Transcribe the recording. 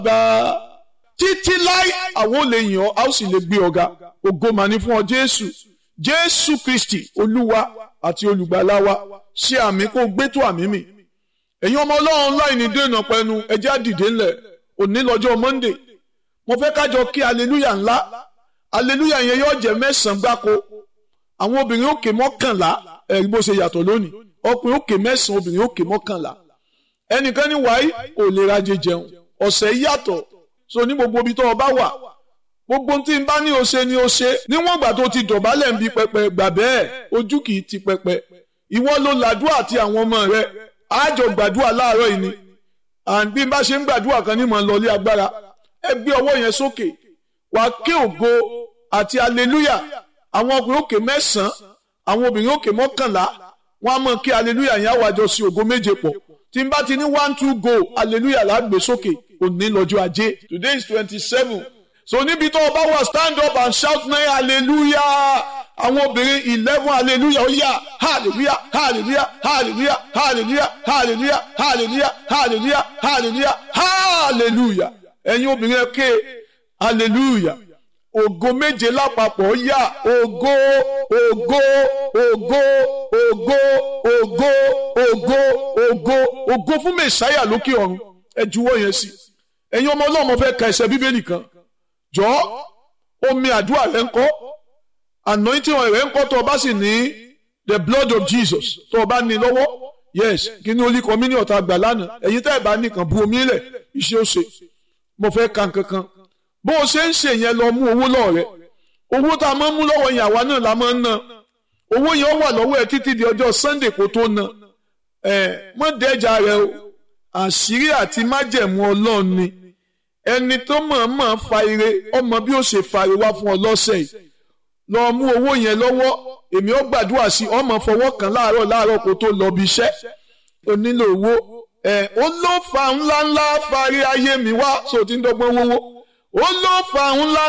gbà títí láì àwọn ò lè yàn ọ́ a ó sì lè gbé ọ̀gá ògo mà ní fún ọ jésù jésù kristi olúwa àti olùgbàlà wa ṣe àmì kó gbé tó àmì mi ẹ̀yin ọmọ ọlọ́run láì ní dènà pẹ̀lú ẹjẹ́ àdìdé ńlẹ̀ òní lọ́jọ́ monday mo fẹ́ kájọ kí aleluya ńlá aleluya yẹn yóò jẹ́ mẹ́sàn-án gbáko àwọn obìnrin òkè mọ́kànlá ẹ̀rí bó ṣe yàtọ̀ lónìí ọkùnrin òkè mẹ́sàn-án obìnrin òkè mọ́kànlá ẹnìkan ní wáyé ò lè rajẹ jẹun ọ̀sẹ̀ yàtọ̀ so ní gbogbo ibi tó o bá wà gbogbo tí n bá ní o ṣe ni o ṣe níwọ̀n ìgbà tó ti dọ̀bálẹ̀ ń bi pẹpẹ gbà bẹ́ẹ̀ ojú kì í ti pẹpẹ ìwọ ló làdúrà àti àwọn ọmọ rẹ àjọ gbàdúrà láàárọ̀ yìí ni and bí n bá ṣe ń gbàdúrà kan ní mọ̀ ń lọlé agbára ẹ gbé ọwọ́ yẹn sókè wàá ké ògo àti aleluya àwọn ọkùnrin òkè mẹ́sàn-án àwọn obìnrin òkè mọ́kànlá wọn á mọ̀ kí aleluya yẹn àwàjọ sí ògo méje pọ̀ tí n bá ti ní one two go aleluya là á gbé sókè òní lọ́jọ́ ajé today is twenty seven so níbi tó o bá wà stand up and shout nine hallelujah àwọn obìnrin eleven hallelujah ó yá hallelujah hallelujah hallelujah hallelujah hallelujah hallelujah hallelujah hallelujah hallelujah ẹ̀yin obìnrin ẹ ké hallelujah ògo méje lápapọ̀ ó yá ògo ògo ògo ògo ògo ògo ògo ògo fún mẹ̀sáyà lókè ọ̀run ẹ juwọ́ yẹn sí ẹ̀yin ọmọ ọlọ́mọ fẹ́ ka ẹsẹ̀ bíbélì kan jọ̀ọ́ omi àdúrà rẹ ń kọ́ anointing oil rẹ ń kọ́ tó o bá sì ní the blood of Jesus tó o bá ní lọ́wọ́ yes kí ni olùkọ́ mi ní ọ̀tá àgbà lánàá ẹ̀yin tẹ́ ẹ̀ bá nìkan bu omi lẹ̀ iṣẹ́ ó ṣe mo fẹ́ ka nǹkankan bó o ṣe ń ṣe yẹn lọ mú owó lọ́ọ̀ rẹ owó tá a máa ń mú lọ́wọ́ yẹn àwa náà la máa ń ná owó yẹn wà lọ́wọ́ ẹ títí di ọjọ́ Sunday kó tó ná ẹ mọ́ dẹ́jà rẹ o àṣírí àti májẹ̀mú ọlọ́run ni ẹni tó mọ̀ọ́mọ̀ fa ire ọmọ bí ó ṣe fa ire wá fún ọ lọ́sẹ̀ yìí lọ mú owó yẹn lọ́wọ́ èmi ó gbàdúrà sí ọmọ fọwọ́ kan láàárọ̀ láàárọ̀ kó tó lọ bí iṣẹ́ o nílò owó ẹ ó ló fa ńláńlá farí ayé mi wá sóò tí ń dọ́gbọ́n wówó ó ló fa ńlá